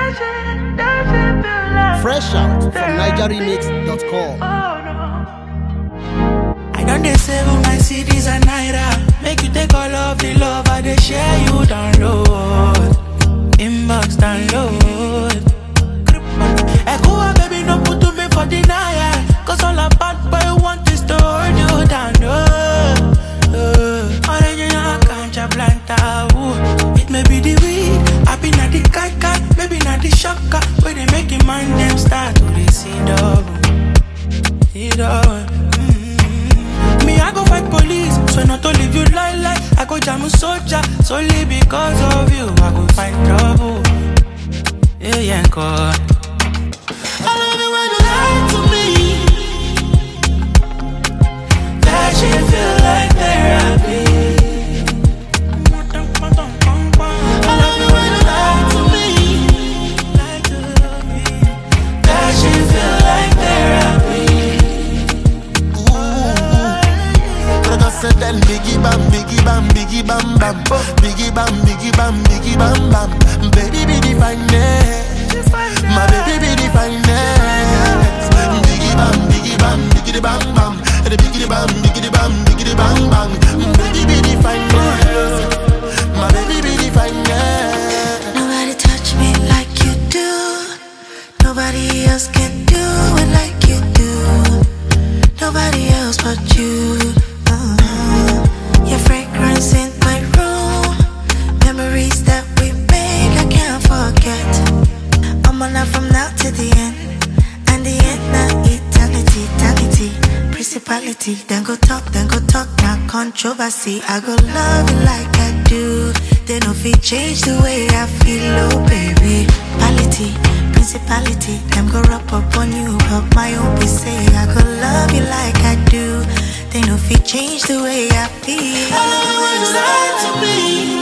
Fresh out from NigerRemix.com. I don't dey save all my CDs and naira. Make you take all of the love I dey share you download. Inbox download. Echo baby no put to me for denial. Cause all a bad boy want is to hold you down. Oh, oh. Original cancha planta. Ooh. It may be the weed. I be not the kai kai. Maybe not the shocker. Where they make it man them start to dey see double. See double. Mm. Me, I go fight police, so not to leave you lie lie. I go jam a soldier, solely because of you. I go find trouble. Yeah, yeah, God. I love it when you lie to me. That shit feel like therapy. I love it when you lie to me. Lie to me. That shit feel like therapy. Brother said then biggie bam, biggie bam, biggie bam bam, biggie bam, biggie bam, biggie bam bam. Baby be the finest, my baby be the finest. Biggie bam, biggie bam, biggie the bam bam, the biggie the bam, biggie the bam, biggie the bang bang. Baby be the finest, my baby be the finest. Nobody touch me like you do. Nobody else can do it like you do. Nobody else but you. Uh-huh. Your fragrance in my room. Memories that we make, I can't forget. I'm on from now to the end. And the end, not eternity, eternity. Principality, then go talk, then go talk, not controversy. I go love you like I do. They no fit change the way I feel, oh baby. Quality, principality, them go rub up on you, but my own be say I go love you like I do. They no fit change the way I feel. I love it when you lie to me.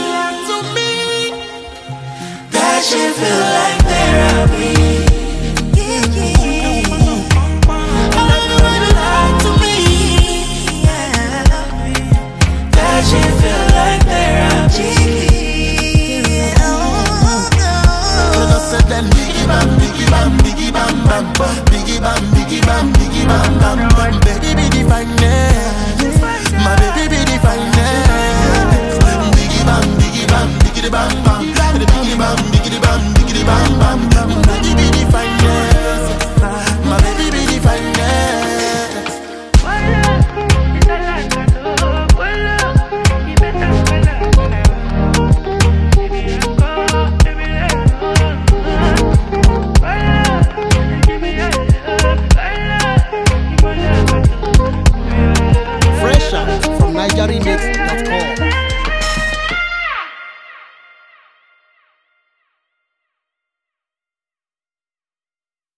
That shit feel like therapy. Yeah, yeah, yeah. I love it when you lie to me. Yeah. That shit feel like therapy. Yeah, oh, no. Brother said then biggie bam, biggie bam, biggie bam bam, biggie bam, biggie bam, biggie bam bam. Baby be the finest, my baby be the finest. Biggie bam, biggie bam, biggie the bam bam, the biggie bam, biggie the bam, biggie the bam bam. Baby be the finest, my baby be the finest. Fresh out from NigerRemix.com.